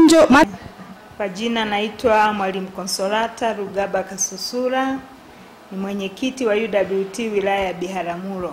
chanjo ma... Kwa jina naitwa Mwalimu Konsolata Rugaba Kasusura, ni mwenyekiti wa UWT wilaya ya Biharamulo.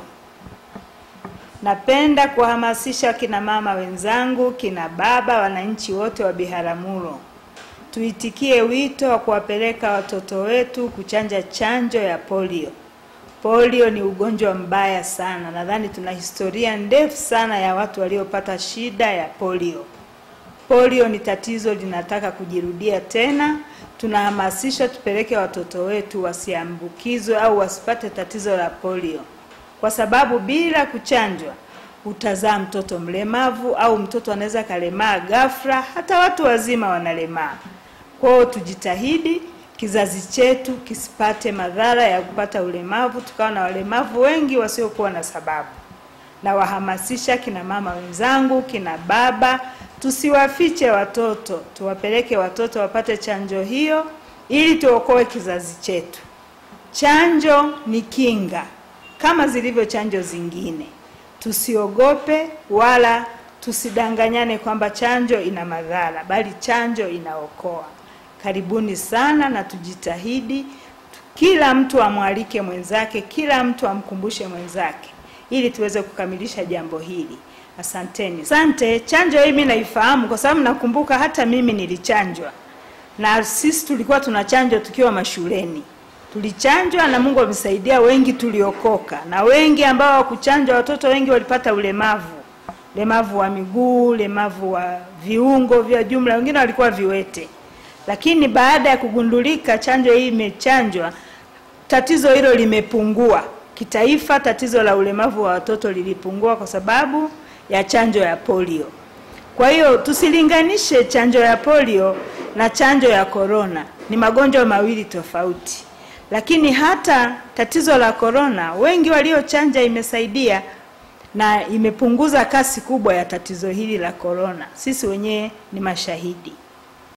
Napenda kuwahamasisha kina mama wenzangu, kina baba, wananchi wote wa Biharamulo, tuitikie wito wa kuwapeleka watoto wetu kuchanja chanjo ya polio. Polio ni ugonjwa mbaya sana, nadhani tuna historia ndefu sana ya watu waliopata shida ya polio. Polio ni tatizo linataka kujirudia tena. Tunahamasisha tupeleke watoto wetu wasiambukizwe au wasipate tatizo la polio, kwa sababu bila kuchanjwa utazaa mtoto mlemavu au mtoto anaweza kalemaa ghafla, hata watu wazima wanalemaa. Kwa hiyo tujitahidi kizazi chetu kisipate madhara ya kupata ulemavu, tukawa na walemavu wengi wasiokuwa na sababu. Na wahamasisha kina mama wenzangu, kina baba, tusiwafiche watoto, tuwapeleke watoto wapate chanjo hiyo ili tuokoe kizazi chetu. Chanjo ni kinga kama zilivyo chanjo zingine. Tusiogope wala tusidanganyane kwamba chanjo ina madhara, bali chanjo inaokoa. Karibuni sana na tujitahidi, kila mtu amwalike mwenzake, kila mtu amkumbushe mwenzake ili tuweze kukamilisha jambo hili. Asanteni. Asante. Chanjo hii mimi naifahamu kwa sababu nakumbuka hata mimi nilichanjwa, na sisi tulikuwa tunachanjwa tukiwa mashuleni, tulichanjwa na Mungu amesaidia, wengi tuliokoka, na wengi ambao hawakuchanjwa, watoto wengi walipata ulemavu, ulemavu wa miguu, ulemavu wa viungo vya jumla, wengine walikuwa viwete. Lakini baada ya kugundulika chanjo hii imechanjwa, tatizo hilo limepungua kitaifa. Tatizo la ulemavu wa watoto lilipungua kwa sababu ya chanjo ya polio. Kwa hiyo tusilinganishe chanjo ya polio na chanjo ya korona, ni magonjwa mawili tofauti. Lakini hata tatizo la korona, wengi waliochanja imesaidia na imepunguza kasi kubwa ya tatizo hili la korona. Sisi wenyewe ni mashahidi.